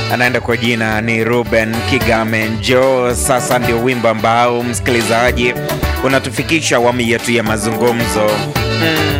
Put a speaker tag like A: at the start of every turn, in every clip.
A: anaenda kwa jina ni Ruben Kigame Njo. Sasa ndio wimbo ambao msikilizaji unatufikisha awamu yetu ya mazungumzo mm.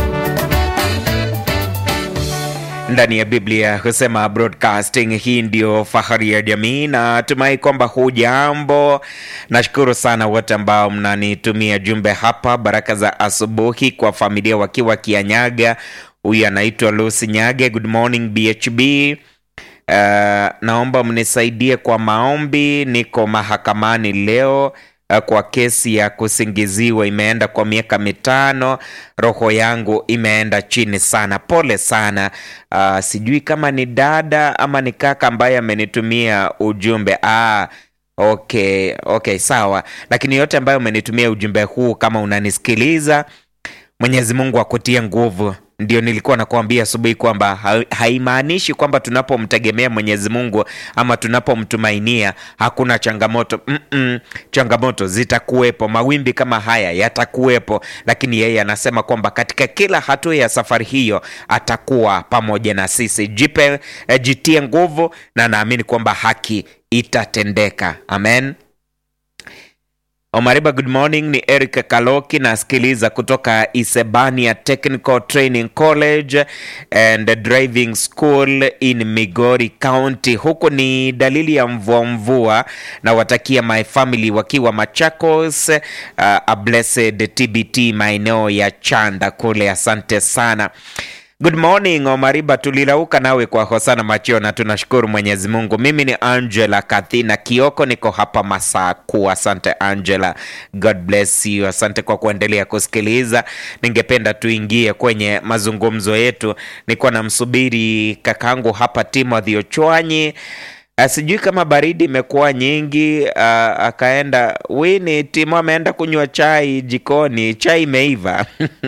A: Ndani ya Biblia husema broadcasting hii ndio fahari ya jamii, na tumai kwamba hujambo. Nashukuru sana wote ambao mnanitumia jumbe hapa. Baraka za asubuhi kwa familia wakiwa Kianyaga. Huyu anaitwa Lucy Nyage. Good morning BHB. Uh, naomba mnisaidie kwa maombi. Niko mahakamani leo uh, kwa kesi ya kusingiziwa, imeenda kwa miaka mitano. Roho yangu imeenda chini sana, pole sana. Uh, sijui kama ni dada ama ni kaka ambaye amenitumia ujumbe ah, okay, okay, sawa. Lakini yote ambayo umenitumia ujumbe huu, kama unanisikiliza, Mwenyezi Mungu akutie nguvu. Ndio nilikuwa nakuambia asubuhi kwamba ha haimaanishi kwamba tunapomtegemea Mwenyezi Mungu ama tunapomtumainia hakuna changamoto. Mm -mm, changamoto zitakuwepo, mawimbi kama haya yatakuwepo, lakini yeye anasema kwamba katika kila hatua ya safari hiyo atakuwa pamoja na sisi. Jipe, eh, jitie nguvu na naamini kwamba haki itatendeka. Amen. Omariba, good morning. Ni Eric Kaloki nasikiliza kutoka Isebania Technical Training College and Driving School in Migori County. Huku ni dalili ya mvua mvua, na watakia my family wakiwa Machakos, uh, a blessed TBT maeneo ya Chanda kule. Asante sana. Good morning Omariba, tulilauka nawe kwa hosana machio na tunashukuru Mwenyezi Mungu. Mimi ni Angela Kathina Kioko, niko hapa Masaku. Asante Angela, God bless you. Asante kwa kuendelea kusikiliza. Ningependa tuingie kwenye mazungumzo yetu. Nilikuwa namsubiri kakangu hapa Timothy Ochwanyi. Uh, sijui kama baridi imekuwa nyingi uh, akaenda wini Timo ameenda kunywa chai jikoni, chai imeiva.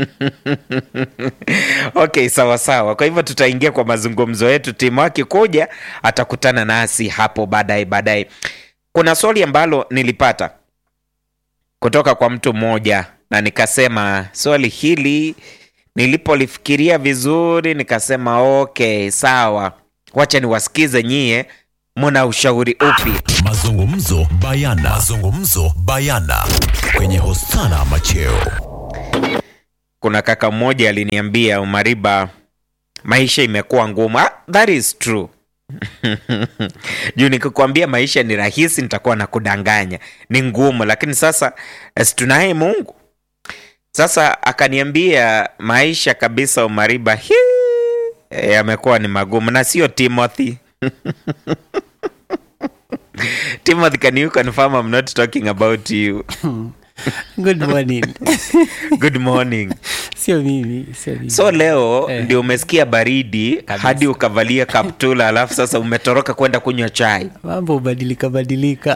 A: Okay, sawa sawa. Kwa hivyo tutaingia kwa mazungumzo yetu. Timo akikuja atakutana nasi hapo baadaye baadaye. Kuna swali ambalo nilipata kutoka kwa mtu mmoja na nikasema swali hili nilipolifikiria vizuri nikasema okay, sawa, wacha niwasikize nyie muna ushauri upi?
B: Mazungumzo bayana. Mazungumzo bayana kwenye Hosana Macheo.
A: Kuna kaka mmoja aliniambia, Umariba, maisha imekuwa ngumu. Ah, that is true juu nikikwambia maisha ni rahisi nitakuwa na kudanganya, ni ngumu. Lakini sasa si tunaye Mungu. Sasa akaniambia maisha kabisa, Umariba, yamekuwa ni magumu, na sio Timothy Timothy, can you confirm I'm not talking about you?
C: Good morning.
A: Good morning.
C: Sio mimi, sio mimi.
A: So leo
C: Eh.
A: ndio umesikia baridi
C: Kabisa.
A: hadi ukavalia kaptula, alafu sasa umetoroka kwenda kunywa chai.
C: Mambo hubadilika badilika.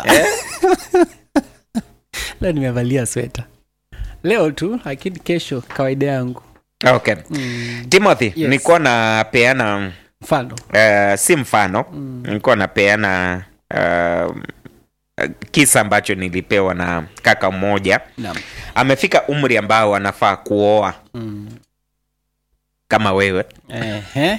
C: Leo nimevalia sweta leo tu, lakini kesho kawaida yangu.
A: Okay. Timothy,
C: Yes.
A: nilikuwa napeana
C: Mfano
A: uh, si mfano nilikuwa napeana uh, kisa ambacho nilipewa na kaka mmoja
C: naam.
A: amefika umri ambao anafaa kuoa
C: Mm.
A: kama wewe
C: Ehe.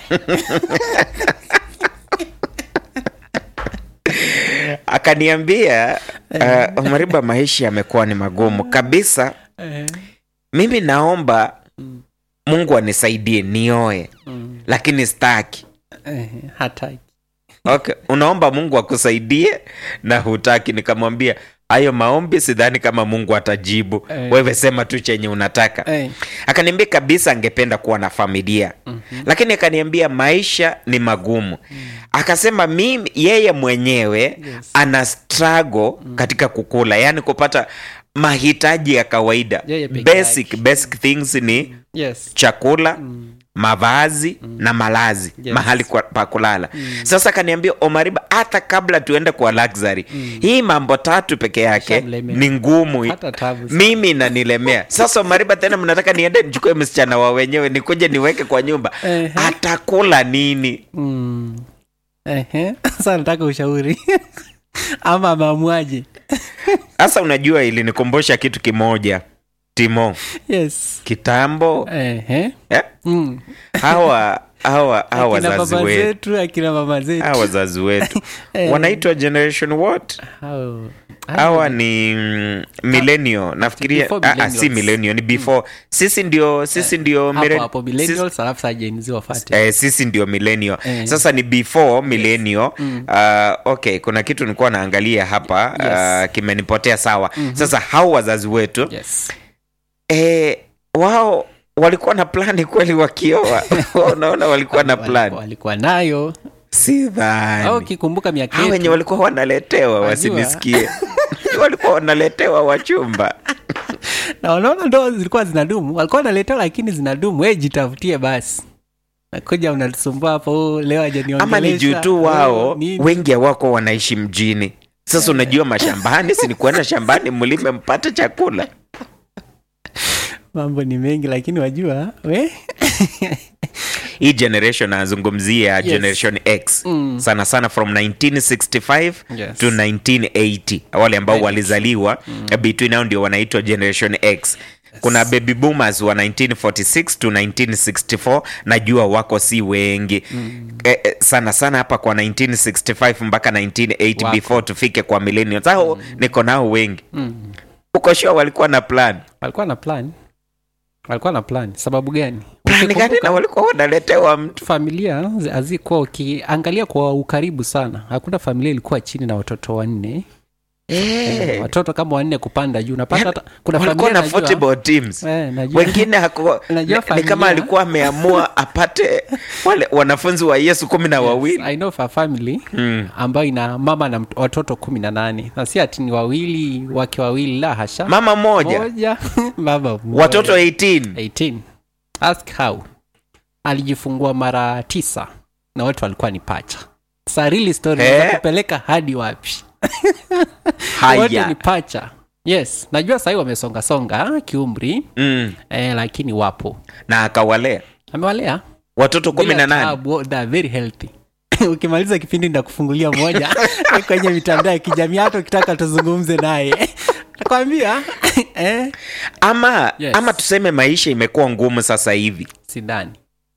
A: akaniambia uh, Mariba, maisha yamekuwa ni magumu kabisa.
C: Eh.
A: Mimi naomba Mungu anisaidie nioe,
C: Mm.
A: lakini staki.
C: Ehe. Hataki.
A: Okay, unaomba Mungu akusaidie na hutaki. Nikamwambia hayo maombi sidhani kama Mungu atajibu.
C: Eh.
A: Wewe sema tu chenye unataka.
C: Eh.
A: Akaniambia kabisa angependa kuwa na familia lakini akaniambia maisha ni magumu. Akasema mimi yeye mwenyewe
C: Yes.
A: ana struggle katika kukula, yaani kupata mahitaji ya kawaida
C: Yeye peke
A: basic,
C: yake.
A: basic things ni
C: Yes.
A: chakula mavazi na malazi
C: Yes.
A: mahali kwa, pa kulala sasa akaniambia Omariba, hata kabla tuende kwa luxury hii mambo tatu peke yake
C: Ishamlemea.
A: ni ngumu
C: Hata tabu sana.
A: mimi nanilemea sasa Omariba, tena mnataka niende nichukue msichana wa wenyewe nikuje niweke kwa nyumba
C: Ehe.
A: atakula nini
C: Mm. Ehe. Sasa nataka ushauri ama ameamuaje?
A: sasa unajua ilinikumbusha kitu kimoja Timo
C: Yes.
A: kitambo
C: Ehe.
A: eh?
C: Mm.
A: hawa hawa hawa
C: akina
A: wazazi
C: baba
A: wetu
C: zetu akina mama zetu
A: hawa wazazi wetu
C: Eh.
A: wanaitwa generation what
C: Hao-
A: hawa ni mm, millennial nafikiria
C: before
A: ah, ah, si
C: millennials.
A: millennial ni before sisi ndio sisi ndio
C: hapo
A: millen-
C: hapo
A: sisi-
C: millennials alafu saa Gen Z wafate
A: Eh, sisi ndio millennial
C: Eh.
A: sasa ni before millennial uh, okay kuna kitu nilikuwa naangalia hapa
C: Yes.
A: uh, kimenipotea sawa sasa hao wazazi wetu
C: yes
A: eh, wao walikuwa na plani kweli wakioa unaona walikuwa na
C: Walikuwa-
A: plan
C: walikuwa nayo
A: si
C: au
A: dhani
C: ukikumbuka miaka
A: hao wenye
C: yetu
A: walikuwa wanaletewa
C: Wajua.
A: wasinisikie walikuwa wanaletewa wachumba
C: na unaona ndo zilikuwa zinadumu walikuwa wanaletewa lakini zinadumu we jitafutie basi nakuja unatusumbua hapo "Oh, leo hajaniongelesha."
A: ama ni juu tu
C: Oh,
A: wao
C: nini?
A: wengi hawako wanaishi mjini sasa unajua mashambani si ni kuenda shambani mlime mpate chakula
C: mambo ni mengi lakini wajua we
A: hii generation anazungumzia generation x
C: Mm.
A: sana sana from 1965
C: Yes.
A: to 1980 wale ambao
C: Right.
A: walizaliwa between hao ndio wanaitwa generation x kuna baby boomers wa 1946 to 1964 najua wako si wengi eh, eh, sana sana hapa kwa 1965 mpaka 1980
C: Wako.
A: before tufike kwa millennials hao niko nao wengi uko sure walikuwa na plan
C: walikuwa na plan walikuwa na plan sababu gani
A: plan gani
C: Ukikumbuka-
A: na walikuwa wanaletewa mtu
C: familia zi- hazikuwa ukiangalia kwa ukaribu sana hakuna familia ilikuwa chini na watoto wanne
A: Eh.
C: watoto kama wanne kupanda juu napata hata kuna
A: walikuwa
C: familia
A: na
C: najua-
A: football teams
C: Eh, najua-
A: wengine haku,
C: Unajua
A: ni, ni kama
C: familia-
A: alikuwa ameamua apate wale wanafunzi wa yesu kumi na wawili
C: I know of a family
A: Mm.
C: ambayo ina mama na mt- watoto kumi na nane na si ati ni wawili wake wawili la hasha
A: mama moja
C: moja baba mmoja.
A: watoto 18
C: 18 ask how alijifungua mara tisa na watu walikuwa ni pacha sa really story
A: Eh?
C: eh? kupeleka hadi wapi wote ni
A: haya
C: pacha yes najua sahii wamesongasonga kiumri
A: mm.
C: eh, lakini wapo
A: na akawalea
C: amewalea
A: watoto kumi
C: Bila
A: na nane
C: taabu, they are very healthy ukimaliza kipindi ndakufungulia moja kwenye mitandao ya kijamii hata ukitaka tuzungumze naye nakwambia eh,
A: ama
C: Yes.
A: ama tuseme maisha imekuwa ngumu sasa hivi
C: sidhani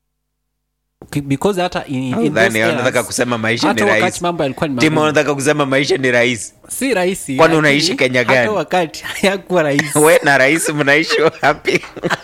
C: Ki- because hata in, in those
A: Dhani,
C: eras,
A: unataka kusema maisha ni
C: hata wakati
A: rahisi
C: mambo yalikuwa ni
A: timu
C: magumu.
A: unataka kusema maisha ni rahisi
C: si rahisi
A: Kwani
C: lakini
A: unaishi Kenya gani?
C: hata wakati hayakuwa rahisi
A: we na rahisi mnaishi wapi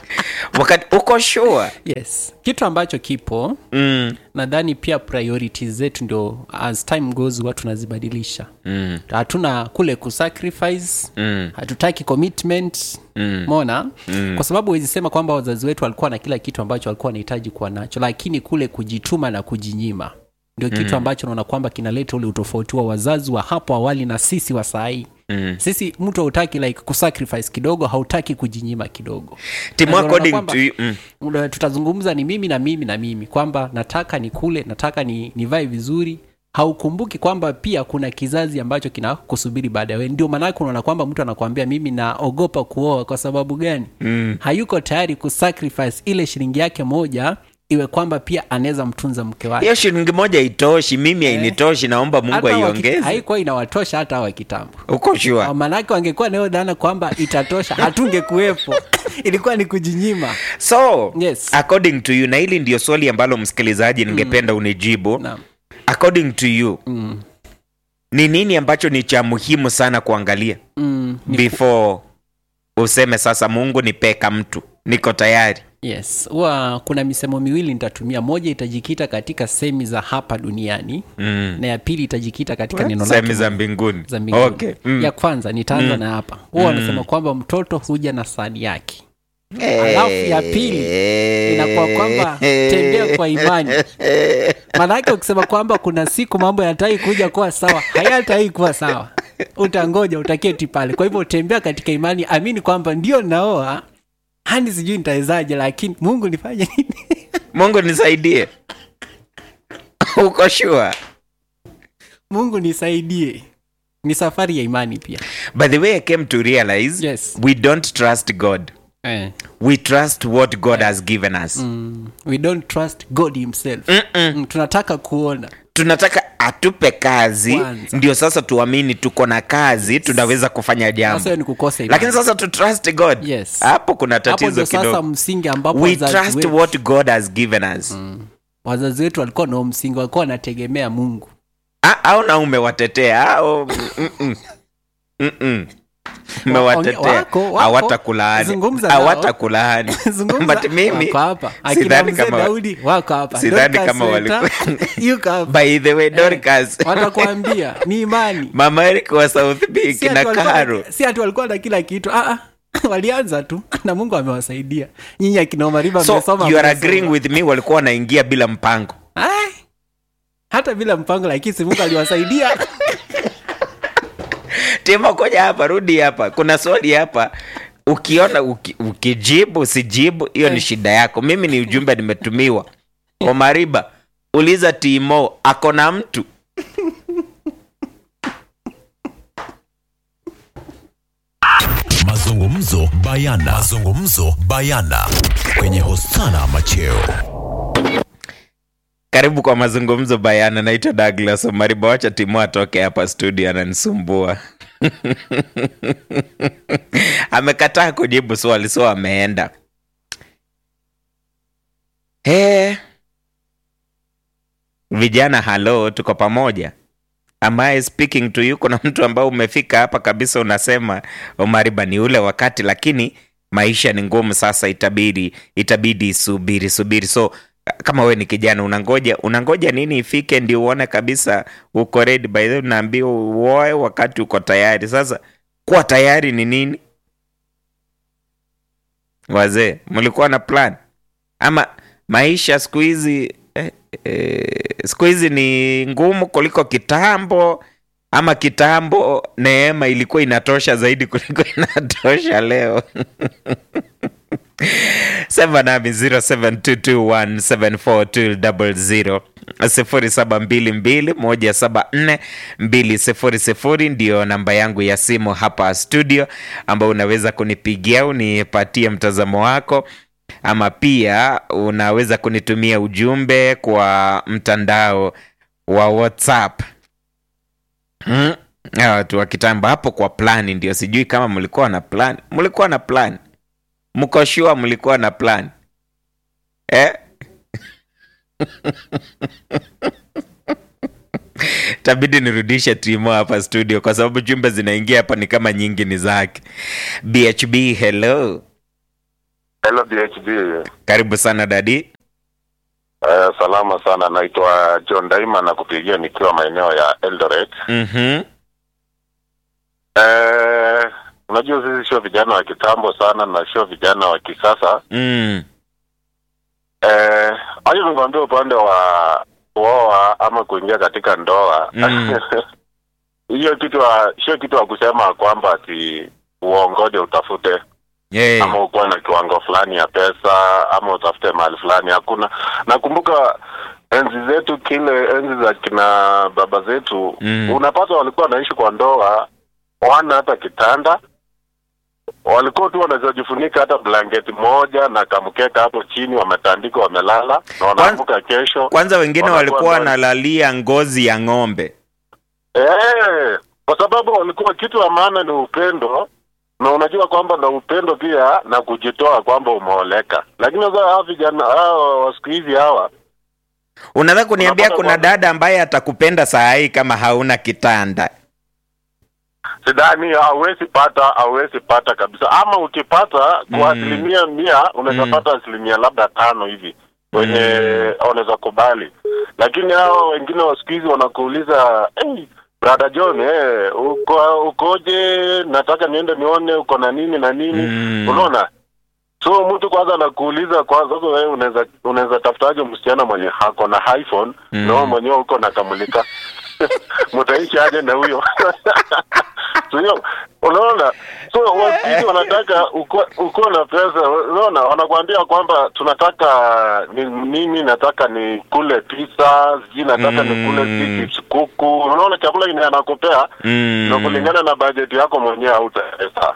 A: wakati uko sure
C: yes kitu ambacho kipo
A: mm.
C: nadhani pia priorities zetu ndio as time goes huwa tunazibadilisha
A: Mm.
C: hatuna kule kusacrifice
A: Mm.
C: hatutaki commitment
A: Mm.
C: mona mm. kwa sababu wezi sema kwamba wazazi wetu walikuwa na kila kitu ambacho walikuwa wanahitaji kuwa nacho lakini kule kujituma na kujinyima ndio kitu mm. ambacho naona kwamba kinaleta ule utofauti wa wazazi wa hapo awali na sisi wa sahii
A: Mm.
C: sisi mtu hautaki like kusacrifice kidogo hautaki kujinyima kidogo
A: timu
C: Na unaona
A: according
C: kwamba-
A: to you mm.
C: Una- tutazungumza ni mimi na mimi na mimi kwamba nataka nikule nataka ni nivae vizuri haukumbuki kwamba pia kuna kizazi ambacho kina kusubiri baada ya wewe ndio maanake unaona kwamba mtu anakuambia mimi naogopa kuoa kwa sababu gani mm. hayuko tayari kusacrifice ile shilingi yake moja iwe kwamba pia anaweza mtunza mke wake
A: hiyo shilingi moja itoshi mimi hainitoshi naomba mungu
C: Hata waki-
A: aiongeze
C: haikuwa inawatosha hata wa kitambo
A: uko sure
C: maanake wangekuwa nayo dhana kwamba itatosha hatungekuwepo ilikuwa ni kujinyima
A: so
C: Yes.
A: according to you na hili ndio swali ambalo msikilizaji ningependa unijibu
C: Naam.
A: according to you
C: mm.
A: ni nini ambacho ni cha muhimu sana kuangalia
C: Mm. Ni
A: before useme sasa mungu nipeka mtu niko tayari
C: yes huwa kuna misemo miwili nitatumia moja itajikita katika semi za hapa duniani
A: mm.
C: na ya pili itajikita katika neno lake
A: sehemu za mbinguni
C: za mbinguni
A: okay. mm.
C: ya kwanza nitaanza na hapa huwa wanasema kwamba mtoto huja na sahani yake alafu ya pili inakuwa kwamba tembea kwa imani maanake ukisema kwamba kuna siku mambo yatai kuja kuwa sawa hayatai kuwa sawa utangoja utaketi pale kwa hivyo tembea katika imani amini kwamba ndio naoa hani sijui nitawezaje lakini mungu nifanye nini
A: mungu nisaidie uko sure
C: mungu nisaidie ni safari ya imani pia
A: by the way i came to realize
C: Yes.
A: we don't trust god
C: eh.
A: we trust what god has given us
C: mm, we don't trust god himself mm, tunataka kuona
A: tunataka atupe kazi
C: Kwanza.
A: ndio sasa tuamini tuko na kazi tunaweza kufanya
C: sasa
A: jambo
C: hiyo ni kukosa imani.
A: lakini sasa tu trust god
C: Yes.
A: hapo kuna
C: hapo
A: tatizo
C: ndio sasa
A: kidogo
C: msingi ambapo
A: we
C: wazazi
A: trust
C: wetu-
A: what god has given us
C: wazazi wetu walikuwa na msingi walikuwa wanategemea mungu
A: Ah, au na umewatetea au mm, mm, mm, mm. umewatetea
C: Wako, wako.
A: hawatakulaani
C: Zungumza nao.
A: hawatakulaani
C: Zungumza,
A: but mimi
C: wako hapa akina
A: sidhani
C: mzee
A: kama
C: daudi wako hapa
A: sidhani
C: Dorcas
A: kama
C: Weta,
A: walikuwa-
C: yuko hapa
A: by the way Dorcas
C: watakwambia ni imani
A: mama Eric wa South Peak
C: Si ati
A: na
C: walikuwa
A: Karo
C: na- si ati walikuwa na kila kitu ah, ah. walianza tu na mungu amewasaidia nyinyi akina Omariba
A: so
C: mmesoma,
A: you are
C: mmesoma.
A: agreeing with me walikuwa wanaingia bila mpango
C: Ai, hata bila mpango lakini si mungu aliwasaidia
A: Timo, koja hapa, rudi hapa. Kuna swali hapa, ukiona uki, ukijibu usijibu, hiyo ni shida yako. Mimi ni ujumbe nimetumiwa. Omariba, uliza Timo ako na mtu
B: Mazungumzo bayana. Mazungumzo bayana kwenye Hosana Macheo.
A: karibu kwa mazungumzo bayana. Naitwa Douglas Omariba, wacha Timo atoke hapa studio, ananisumbua amekataa kujibu swali, so ameenda. Hey. Vijana, halo, tuko pamoja. Am I speaking to you? Kuna mtu ambao umefika hapa kabisa, unasema Omariba, ni ule wakati, lakini maisha ni ngumu sasa, itabidi itabidi subiri subiri. So kama we ni kijana unangoja unangoja nini ifike ndio uone kabisa uko ready. By the way, unaambiwa uoe wakati uko tayari. Sasa kuwa tayari ni nini? Wazee, mlikuwa na plan ama maisha siku hizi eh, eh, siku hizi ni ngumu kuliko kitambo ama kitambo neema ilikuwa inatosha zaidi kuliko inatosha leo sema nami 0722174200 0722174200 ndio namba yangu ya simu hapa studio ambao unaweza kunipigia unipatie mtazamo wako ama pia unaweza kunitumia ujumbe kwa mtandao wa whatsapp hmm? Hawa watu wa kitambo hapo kwa plani ndio sijui kama mlikuwa na plan mlikuwa na plan mko sure mlikuwa na plan eh? tabidi nirudishe timo hapa studio kwa sababu jumbe zinaingia hapa ni kama nyingi ni zake bhb hello
D: Hello BHB.
A: karibu sana dadi
D: Eh, salama sana, naitwa John Daima na kupigia nikiwa maeneo ya Eldoret.
A: mm-hmm.
D: Eh, unajua sisi sio vijana wa kitambo sana na sio vijana wa kisasa.
A: mm.
D: Eh, aje nikwambia upande wa kuoa ama kuingia katika ndoa
A: Mm.
D: hiyo kitu wa- sio kitu wa kusema kwamba ati uongoje utafute
A: yeah.
D: ama ukuwe na kiwango fulani ya pesa ama utafute mahali fulani hakuna nakumbuka enzi zetu kile enzi za kina baba zetu
A: Mm.
D: unapata walikuwa wanaishi kwa ndoa wana hata kitanda walikuwa tu wanaweza jifunika hata blanketi moja na kamkeka hapo chini wametandika wamelala na wanaamka kesho
A: kwanza wengine
D: Wanakuwa
A: walikuwa
D: ndani.
A: wanalalia ngozi ya ng'ombe
D: Eh, kwa sababu walikuwa kitu ya maana ni upendo na unajua kwamba na upendo pia na kujitoa kwamba umeoleka lakini sasa hawa vijana hawa wa siku hizi hawa
A: unaweza kuniambia
D: Unapata
A: kuna
D: kwamba-
A: dada ambaye atakupenda saa hii kama hauna kitanda
D: sidhani hauwezi pata hauwezi pata kabisa ama ukipata kwa
A: Mm.
D: asilimia mia unaweza
A: Mm.
D: pata asilimia labda tano hivi wenye
A: Mm.
D: wanaweza kubali lakini hao wengine wa siku hizi wanakuuliza hey, brother John eh, uko ukoje nataka niende nione uko na nini na nini
A: Mm.
D: unaona so mtu kwanza anakuuliza kwanza sasa wewe unaweza unaweza tafutaje msichana mwenye ako na iphone
A: Mm.
D: na wewe mwenyewe uko na kamulika mtaishi aje na huyo so hiyo unaona so wasiji wanataka uko uko na pesa unaona wanakuambia kwamba tunataka ni, mimi nataka ni kule pizza sijui nataka
A: Mm.
D: ni kule chips kuku unaona chakula ine anakupea
A: mm.
D: na kulingana na bajeti yako mwenyewe hautaweza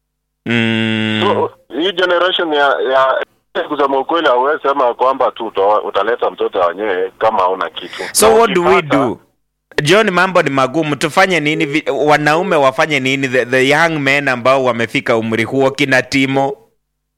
A: mm.
D: so hii generation ya ya kusema ukweli hauwezi sema kwamba tu uta- utaleta mtoto wenyewe kama hauna kitu
A: so
D: Na
A: what do we
D: ukipata-
A: do john mambo ni magumu tufanye nini Vi- wanaume wafanye nini the, the young men ambao wamefika umri huo kina timo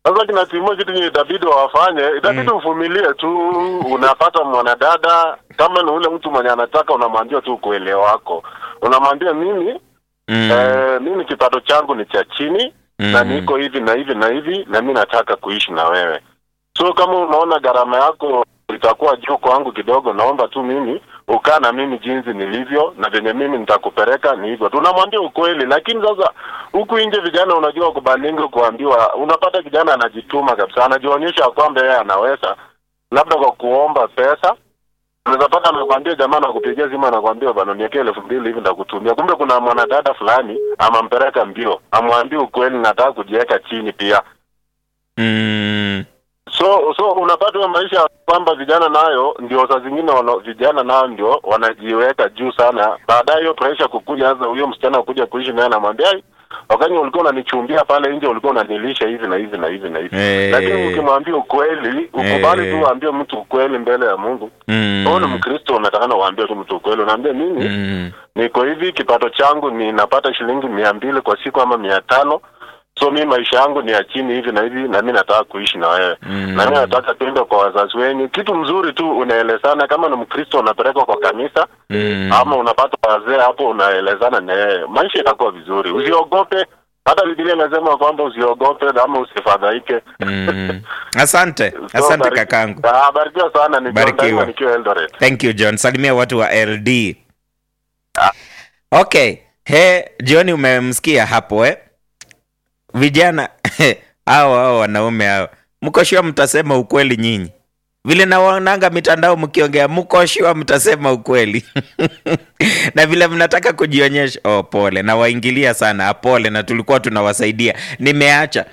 D: Sasa kina Timo, kitu yenye itabidi wafanye, itabidi uvumilie tu. Unapata mwanadada kama ni ule mtu mwenye anataka, unamwambia tu ukweli wako, unamwambia mimi
A: Mm.
D: eh, mimi kipato changu ni cha chini na
A: Mm.
D: niko hivi na hivi na hivi, na mi nataka kuishi na wewe. So kama unaona gharama yako itakuwa juu kwangu kidogo, naomba tu mimi ukaa na mimi jinsi nilivyo na venye mimi nitakupeleka ni hivyo. Tunamwambia ukweli, lakini sasa huku nje vijana, unajua kubalinga kuambiwa, unapata kijana anajituma kabisa, anajionyesha kwamba yeye anaweza, labda kwa kuomba pesa unaweza pata anakwambia jamaa nakupigia simu anakwambia bana niwekee elfu mbili hivi ndakutumia. Kumbe kuna mwanadada fulani amampeleka mbio, amwambie ukweli, nataka kujiweka chini pia.
A: Mm.
D: So so unapata hiyo maisha ya kwamba vijana nayo ndio saa zingine wana, vijana nayo ndio wanajiweka juu sana. Baadaye hiyo pressure kukuja, sasa huyo msichana kuja kuishi naye anamwambia "Ai, wakati ulikuwa unanichumbia pale nje ulikuwa unanilisha hivi na hivi na hivi na hivi
A: Eh.
D: lakini ukimwambia ukweli, ukubali
A: Eh.
D: tu uambie mtu ukweli mbele ya Mungu.
A: Mm.
D: Wewe ni Mkristo, unatakana uambie tu mtu ukweli, unaambia mimi
A: Mm.
D: niko hivi, kipato changu ninapata shilingi mia mbili kwa siku ama mia tano so mi maisha yangu ni ya chini hivi na hivi, na mi nataka kuishi na wewe
A: Mm.
D: na mi nataka tuende kwa wazazi wenyu. Kitu mzuri tu unaelezana, kama ni Mkristo unapelekwa kwa kanisa
A: Mm.
D: ama unapata wazee hapo, unaelezana na yeye, maisha itakuwa vizuri. Usiogope, hata Biblia inasema kwamba usiogope ama usifadhaike.
A: Mm. Asante,
D: So,
A: asante
D: bariki-
A: kakangu.
D: Ah, barikiwa sana, ni John
A: Barikiwa.
D: Daima nikiwa Eldoret.
A: Thank you John. Salimia watu wa LD. Okay. He, John umemsikia hapo eh? Vijana hao hao wanaume hao. Mko sure mtasema ukweli nyinyi? Vile nawaonanga mitandao mkiongea, mko sure mtasema ukweli? na vile mnataka kujionyesha, oh, pole. Nawaingilia sana, ah, pole, na tulikuwa tunawasaidia. Nimeacha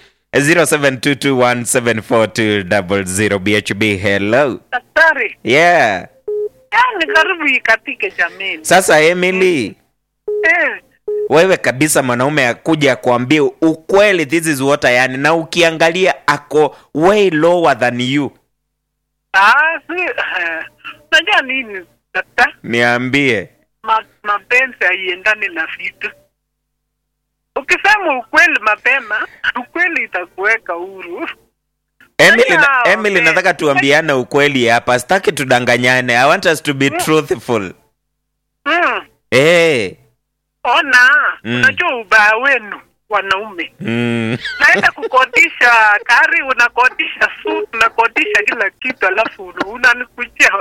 A: 0722174200 BHB. Hello.
E: Daktari,
A: Yeah.
E: yani karibu ikatike jameni.
A: Sasa Emily,
E: Eh,
A: wewe kabisa mwanaume akuja kuambia ukweli, this is what I am, na ukiangalia ako way lower than you,
E: ah, si, eh, unajua nini daktari?
A: niambie.
E: Ma, mapenzi haiendani na vitu. Ukisema ukweli mapema, ukweli itakuweka huru.
A: Emily, na,
E: Wow,
A: Emily
E: okay.
A: nataka tuambiane ukweli hapa, sitaki tudanganyane. I want us to be truthful.
E: Mm,
A: Eh.
E: ona,
A: Mm.
E: unajua ubaya wenu wanaume.
A: Mm.
E: Naenda kukodisha gari, unakodisha suit, unakodisha kila kitu, alafu unanikujia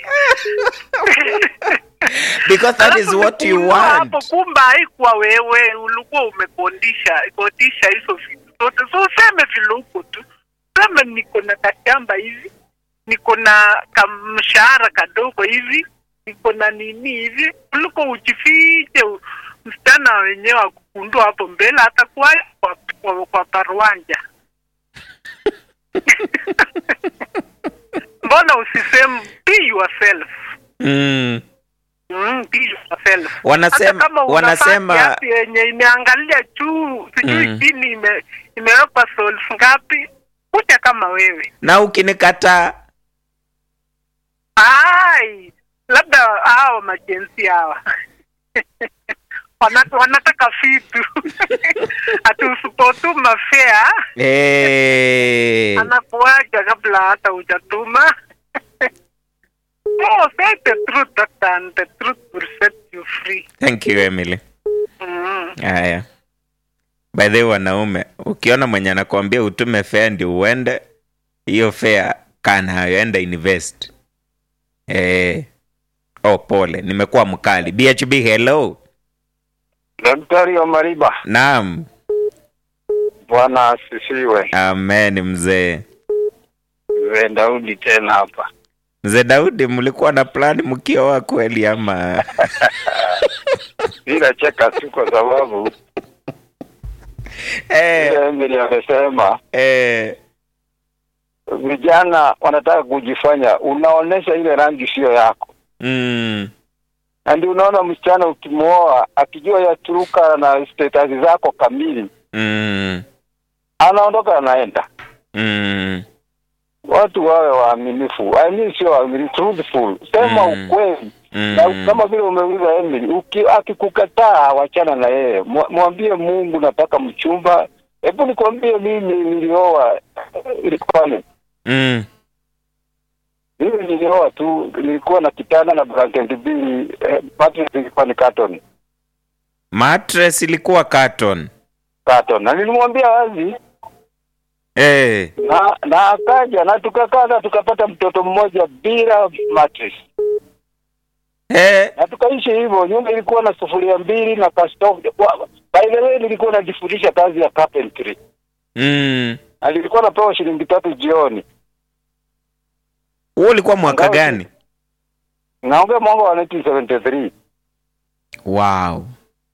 A: Because that is
E: Alafu
A: what you
E: nikununua
A: want.
E: Hapo kumbe haikuwa wewe, ulikuwa umekondisha kodisha hizo vitu zote. So useme vile uko tu, sema niko na kashamba hivi, niko na kamshahara kadogo hivi, niko na nini hivi, kuliko ujifiche u- msichana wenyewe akukundua hapo mbele, atakuwa kwa, kwa, kwa parwanja mbona usiseme be yourself
A: Mm.
E: Mm, be yourself.
A: Wanasema-
E: Hata kama unavaa
A: wanasema-
E: kiatu yenye imeangalia juu sijui
A: Mm.
E: chini ime, imewekwa soles ngapi, kuja kama wewe.
A: Na ukinikataa
E: Ai, labda hao majensi hawa Wana- wanataka vitu ati usipotuma fea
A: eh.
E: anakuacha kabla hata hujatuma. oh, say the truth doctor, and the truth will set you free.
A: Thank you Emily.
E: Mm.
A: Haya, by the way, wanaume, ukiona mwenye anakuambia utume fare ndio uende, hiyo fare kaa nayo, enda invest. Eh. Oh, pole, nimekuwa mkali. BHB, hello.
F: Daktari wa Mariba,
A: Naam,
F: Bwana asifiwe.
A: amen. Mzee
F: Mzee Daudi tena hapa.
A: mzee Daudi, mlikuwa na plani mkioa kweli ama?
F: Bila cheka tu kwa sababu
A: eh,
F: vile Emily amesema
A: eh,
F: vijana wanataka kujifanya, unaonesha ile rangi sio yako,
A: mm,
F: na ndio unaona msichana ukimwoa akijua ya turuka na status zako kamili,
A: mm,
F: anaondoka anaenda.
A: mm,
F: Watu wawe waaminifu, I mean sio waaminifu, truthful, sema
A: Mm.
F: ukweli na
A: mm,
F: kama vile umeuliza Emily, uki- akikukataa wachana na yeye, Mwa- mwambie Mungu nataka mchumba Hebu nikwambie, mimi nilioa ilikuwa ni
A: mm.
F: mimi nilioa tu, nilikuwa na kitanda na blanketi mbili, eh, mattress ilikuwa ni carton
A: mattress ilikuwa carton
F: carton, na nilimwambia wazi
A: eh.
F: na na akaja na tukakaa na tukapata mtoto mmoja bila mattress
A: Eh.
F: na tukaishi hivyo. Nyumba ilikuwa na sufuria mbili na kastofu. By the way, nilikuwa najifundisha kazi ya carpentry
A: Mm.
F: na nilikuwa napewa shilingi tatu jioni.
A: huo ulikuwa mwaka
F: Ingawa-
A: gani
F: Naongea mwaka wa 1973
A: wow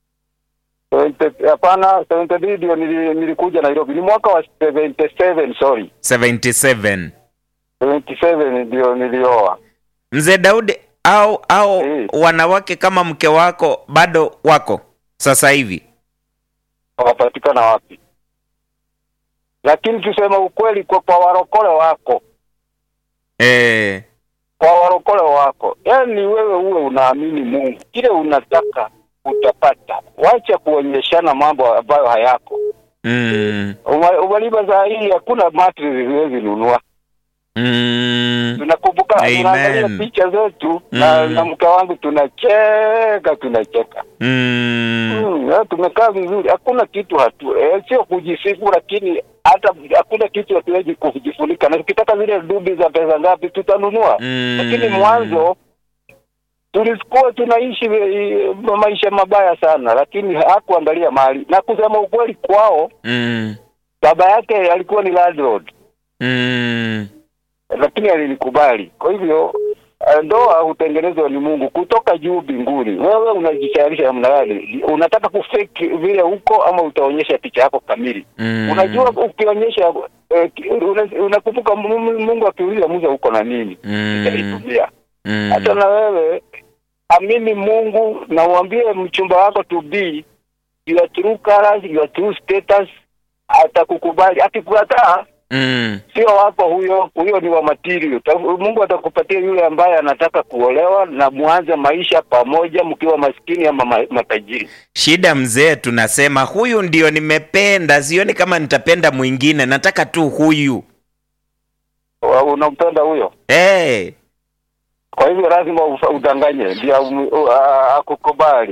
F: 70 hapana, 73 ndio nili- nilikuja Nairobi. Ni mwaka wa 77, sorry,
A: 77
F: 77 ndio nilioa.
A: mzee daudi au au
F: Eh.
A: wanawake kama mke wako bado wako sasa hivi
F: Wapatikana wapi? Lakini tuseme ukweli, kwa, kwa warokole wako
A: eh.
F: kwa warokole wako, yaani wewe uwe unaamini Mungu, kile unataka utapata. Wacha kuonyeshana mambo ambayo hayako.
A: mm.
F: Uma- Umaliba saa hii hakuna mattress huwezi nunua.
A: Mm.
F: Tunakumbuka,
A: Amen.
F: tunaangalia picha zetu na,
A: Mm.
F: na mke wangu tunacheka tunacheka.
A: Mm.
F: Mm, ya, tumekaa vizuri, hakuna kitu hatu eh, sio kujisifu, lakini hata hakuna kitu hatuwezi kujifunika, na tukitaka zile dubi za pesa ngapi tutanunua
A: Mm.
F: lakini mwanzo tulikuwa tunaishi eh, maisha mabaya sana, lakini hakuangalia mali. Na kusema ukweli, kwao
A: Mm.
F: baba yake alikuwa ni landlord,
A: Mm.
F: lakini alinikubali. Kwa hivyo eh, ndoa hutengenezwa ni Mungu kutoka juu mbinguni. Wewe unajitayarisha namna gani? Unataka kufake vile huko ama utaonyesha picha yako kamili?
A: Mm.
F: Unajua, ukionyesha eh, ki- una- unakumbuka Mungu Mungu akiuliza Musa uko na nini,
A: Mm.
F: itaitumia
A: Mm.
F: hata na wewe amini Mungu na uambie mchumba wako to be your true colors, your true status, atakukubali. Akikukataa
A: Mm.
F: sio wako huyo, huyo ni wa material. Ta- Mungu atakupatia yule ambaye anataka kuolewa na muanze maisha pamoja, mkiwa maskini ama ma- matajiri.
A: shida mzee tunasema huyu ndio nimependa sioni kama nitapenda mwingine nataka tu huyu
F: Wa- Unampenda huyo,
A: hey.
F: kwa hivyo lazima ufa- udanganye ndio amu- u- a- akukubali.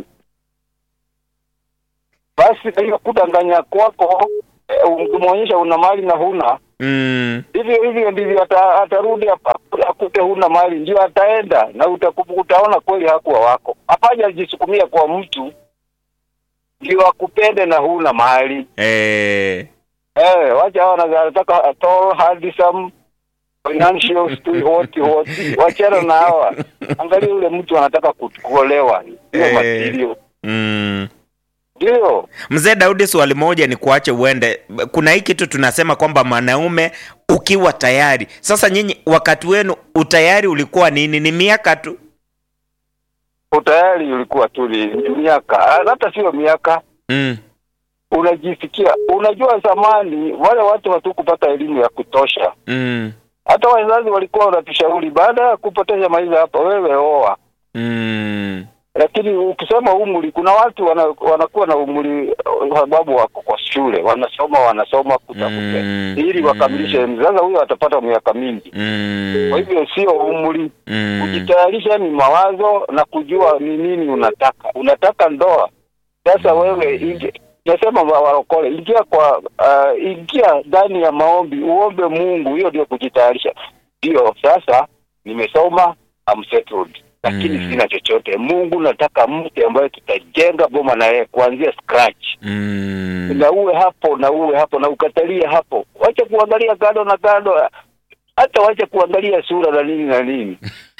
F: Basi kwa hiyo kudanganya kwako, eh, ukimwonyesha una mali na huna
A: mm.
F: hivyo hivyo ndivyo ata, atarudi hapa akute huna mali, ndio ataenda na utakubu, utaona kweli hakuwa wako. Hapaja jisukumia kwa mtu ndio akupende na huna mali.
A: eh.
F: Eh, wacha hao wanaza- wanataka tall handsome financial stu- hoti hoti, wachana na hawa. Angalia yule mtu anataka ku- kuolewa, ndio
A: Eh.
F: material,
A: mm.
F: ndio
A: mzee daudi swali moja ni kuache uende kuna hii kitu tunasema kwamba mwanaume ukiwa tayari sasa nyinyi wakati wenu utayari ulikuwa nini ni miaka tu
F: utayari ulikuwa tu ni ni miaka, hata sio miaka
A: mm.
F: unajisikia unajua, zamani wale watu hatukupata elimu ya kutosha.
A: Mm.
F: Hata wazazi walikuwa wanatushauri baada ya kupoteza maisha hapa, wewe oa.
A: Mm.
F: Lakini ukisema umri, kuna watu wana, wanakuwa na umri kwa sababu wako kwa shule, wanasoma wanasoma kutafuta
A: Mm,
F: ili wakamilishe elimu. Sasa huyo atapata miaka mingi.
A: Mm.
F: Kwa hivyo sio umri,
A: Mm.
F: kujitayarisha ni mawazo na kujua ni nini unataka. Unataka ndoa, sasa wewe ingi, nasema wa- warokole, ingia kwa uh, ingia ndani ya maombi, uombe Mungu. Hiyo ndio kujitayarisha. Ndio sasa nimesoma, I'm settled, lakini
A: Mm.
F: sina chochote. Mungu, nataka mke ambaye tutajenga boma na yeye kuanzia scratch
A: Mm.
F: na uwe hapo na uwe hapo na ukatalie hapo, wacha kuangalia kando na kando, hata wacha kuangalia sura na nini na nini.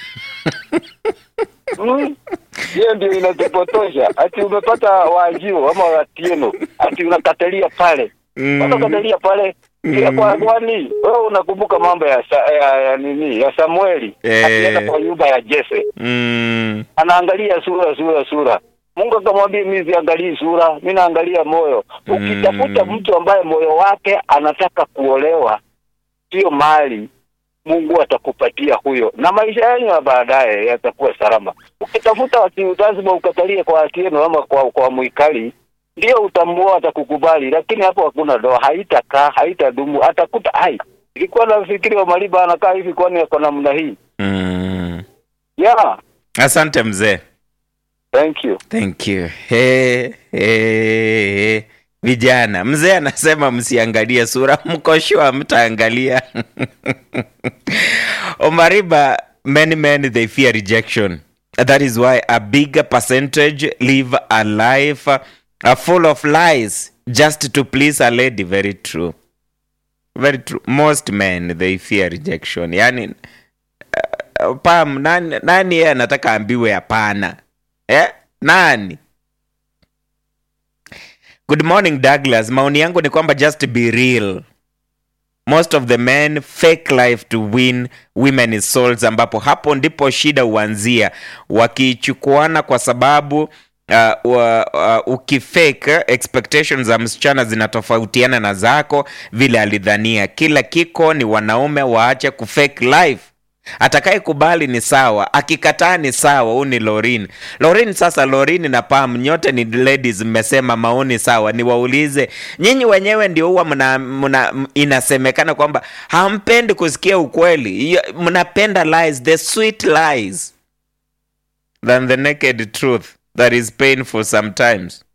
F: Mm. Hiyo ndio inatupotosha. Ati umepata waajio ama watieno, ati unakatalia pale
A: Mm.
F: unakatalia pale Ya kwa kwani wewe unakumbuka mambo ya, sa, ya, ya nini ya Samueli
A: Eh.
F: akienda kwa nyumba ya Jese
A: Mm.
F: anaangalia sura sura sura. Mungu akamwambia mimi siangalii sura, mimi naangalia moyo. Ukitafuta
A: Mm.
F: mtu ambaye moyo wake anataka kuolewa, sio mali, Mungu atakupatia huyo, na maisha yenu ya baadaye yatakuwa salama. Ukitafuta watu, lazima ukatalie kwa Atieno ama kwa kwa Mwikali ndio utambua atakukubali, lakini hapo hakuna doa, haitakaa, haitadumu, atakuta ai, ilikuwa nafikiri Omariba anakaa hivi, kwani ako namna hii?
A: Mm.
F: Yeah,
A: Asante mzee.
F: thank you.
A: Thank you. Hey, hey, hey. Vijana, mzee anasema msiangalie sura, mko sure mtaangalia. Omariba, many men they fear rejection. That is why a bigger percentage live a life uh, full of lies just to please a lady. Very true. Very true. Most men they fear rejection. Yani uh, Pam, nani, nani yeye anataka ambiwe hapana? Eh? Nani? Good morning Douglas. Maoni yangu ni kwamba just be real. Most of the men fake life to win women souls, ambapo hapo ndipo shida huanzia, wakichukuana kwa sababu uh, wa, uh, ukifake expectations za msichana zinatofautiana na zako vile alidhania. Kila kiko ni wanaume waache kufake life atakaye kubali ni sawa, akikataa ni sawa. Huu ni Lorin. Lorin, sasa Lorin na Pam nyote ni ladies, mmesema maoni sawa. Niwaulize nyinyi wenyewe, ndio huwa mna, mna, m- inasemekana kwamba hampendi kusikia ukweli, Iyo- mnapenda lies, the sweet lies than the naked truth that is painful sometimes.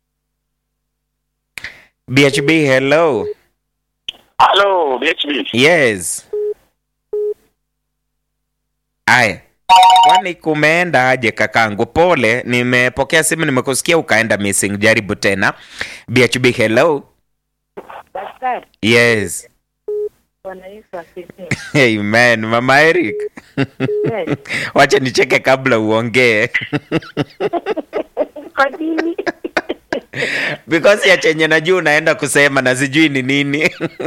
A: BHB, hello.
D: Hello, BHB.
A: Yes. Aya, kwani kumeenda aje kakangu? Pole, nimepokea simu, nimekusikia ukaenda missing. Jaribu tena. BHB, hello.
G: Daktari,
A: Yes.
G: Bwana Yesu asifiwe.
A: Amen. Mama Eric.
G: Yes.
A: Wacha nicheke kabla uongee.
G: Kwa nini?
A: Because ya chenye najua unaenda kusema na sijui ni nini.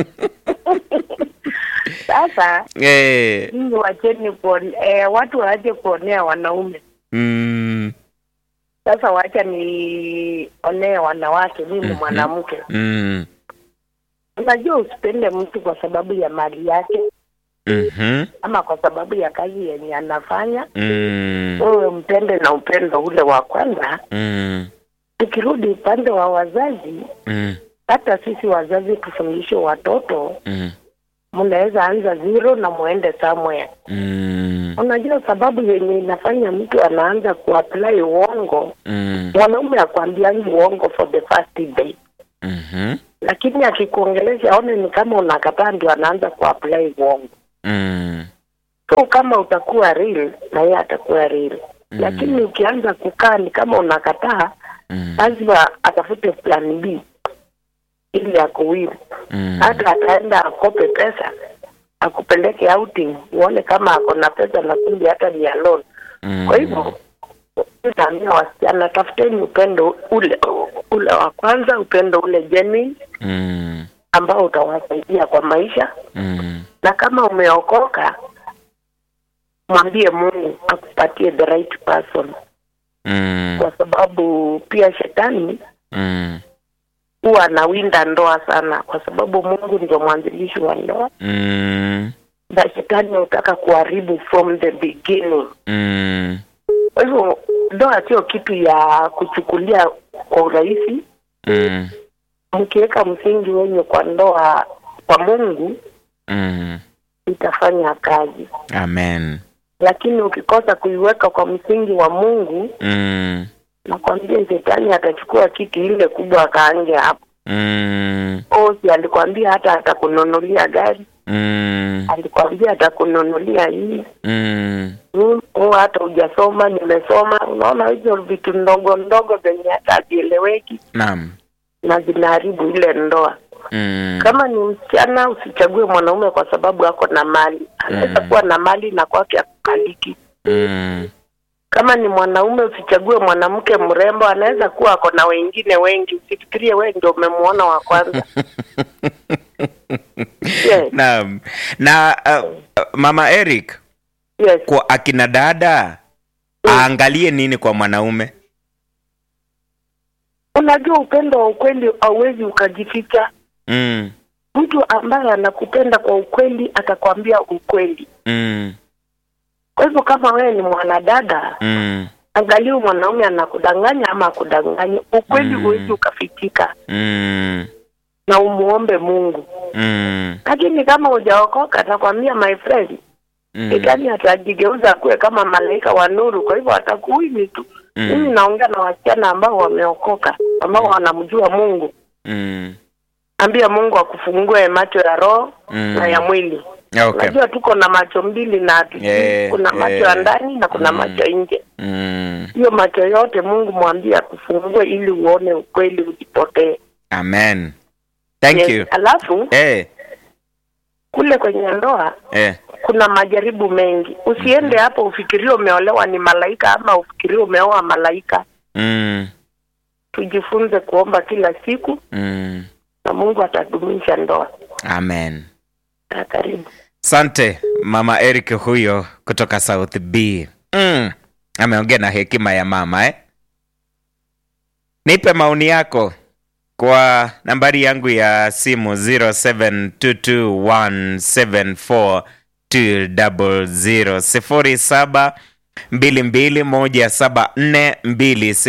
G: Sasa
A: eh.
G: nyinyi wacheni kuone, eh, watu waache kuonea wanaume.
A: Mm.
G: Sasa wacha nionee wanawake, mimi
A: Mhm.
G: mwanamke.
A: Mm.
G: Unajua, usipende mtu kwa sababu ya mali yake
A: Mhm.
G: ama kwa sababu ya kazi yenye anafanya.
A: Mm.
G: Wewe mpende na upendo ule wa kwanza.
A: Mm.
G: Tukirudi upande wa wazazi,
A: Mm.
G: hata sisi wazazi tufundishe watoto,
A: Mm.
G: mnaweza anza zero na muende somewhere.
A: Mm.
G: Unajua sababu yenye inafanya mtu anaanza kuapply uongo,
A: Mm.
G: mwanaume akwambiangi uongo for the first day,
A: Mhm.
G: lakini akikuongelesha aone ni kama unakataa, ndio anaanza kuapply uongo.
A: Mm.
G: So kama utakuwa real na yeye atakuwa real, lakini ukianza kukaa ni kama unakataa,
A: Mm.
G: lazima atafute plan B ili akuwili.
A: Mm.
G: Hata ataenda akope pesa akupeleke outing, uone kama ako na pesa na kumbe hata ni alone.
A: Mm.
G: Kwa hivyo naambia wasichana, tafuteni upendo ule ule wa kwanza, upendo ule genuine
A: Mm.
G: ambao utawasaidia kwa maisha,
A: Mm.
G: na kama umeokoka, mwambie Mungu akupatie the right person,
A: Mm.
G: kwa sababu pia shetani
A: Mm.
G: huwa anawinda ndoa sana, kwa sababu Mungu ndio mwanzilishi wa ndoa
A: Mm.
G: na shetani hutaka kuharibu from the beginning.
A: Mm.
G: Kwa hivyo ndoa sio kitu ya kuchukulia kwa urahisi.
A: Mm.
G: Mkiweka msingi wenye kwa ndoa kwa Mungu
A: Mm.
G: itafanya kazi,
A: Amen.
G: lakini ukikosa kuiweka kwa msingi wa Mungu,
A: Mm.
G: nakwambia shetani atachukua kiti ile kubwa akaange hapo.
A: Mm.
G: Osi alikwambia hata atakununulia gari,
A: Mm.
G: alikwambia atakununulia hii
A: Mm.
G: Mm, oh, hata hujasoma, nimesoma. Unaona hizo vitu ndogo ndogo zenye hata hazieleweki
A: Naam.
G: na zinaharibu ile ndoa.
A: Mm.
G: Kama ni msichana, usichague mwanaume kwa sababu ako na mali. Anaweza
A: Mm.
G: kuwa na mali na kwake akukaliki.
A: Mm.
G: Kama ni mwanaume, usichague mwanamke mrembo, anaweza kuwa ako na wengine wengi. Usifikirie wewe ndio umemwona wa kwanza. yes,
A: Naam. Na uh, uh, Mama Eric,
G: yes.
A: kwa akina dada aangalie nini kwa mwanaume?
G: Unajua upendo wa ukweli hauwezi ukajificha.
A: Mm.
G: Mtu ambaye anakupenda kwa ukweli atakwambia ukweli.
A: Mm.
G: Kwa hivyo kama wewe ni mwanadada,
A: Mm.
G: angalia huyu mwanaume anakudanganya ama akudanganya ukweli
A: Mm.
G: huwezi ukafichika
A: Mm.
G: na umuombe mungu
A: Mm.
G: lakini kama hujaokoka atakwambia my friend
A: Mm.
G: shetani atajigeuza akuwe kama malaika wa nuru kwa hivyo atakuwini tu
A: Mm.
G: mimi naongea na wasichana ambao wameokoka ambao wanamjua mungu
A: Mm.
G: ambia mungu akufungue macho ya roho
A: Mm.
G: na ya mwili
A: Okay.
G: unajua tuko na macho mbili na hatujui
A: Eh,
G: kuna macho
A: eh.
G: ya ndani na kuna
A: Mm.
G: macho ya nje
A: Mm.
G: hiyo macho yote mungu mwambie akufungue ili uone ukweli usipotee
A: Amen. Thank
G: Yes.
A: you.
G: alafu
A: Eh.
G: kule kwenye ndoa
A: Eh.
G: kuna majaribu mengi usiende hapo ufikirie umeolewa ni malaika ama ufikirie umeoa malaika
A: Mm.
G: tujifunze kuomba kila siku
A: Mm.
G: na mungu atadumisha ndoa
A: Amen.
G: Ah, karibu
A: Sante mama Eric huyo kutoka South B. Mm. Ameongea na hekima ya mama eh? Nipe maoni yako kwa nambari yangu ya simu 0722174200 0722174200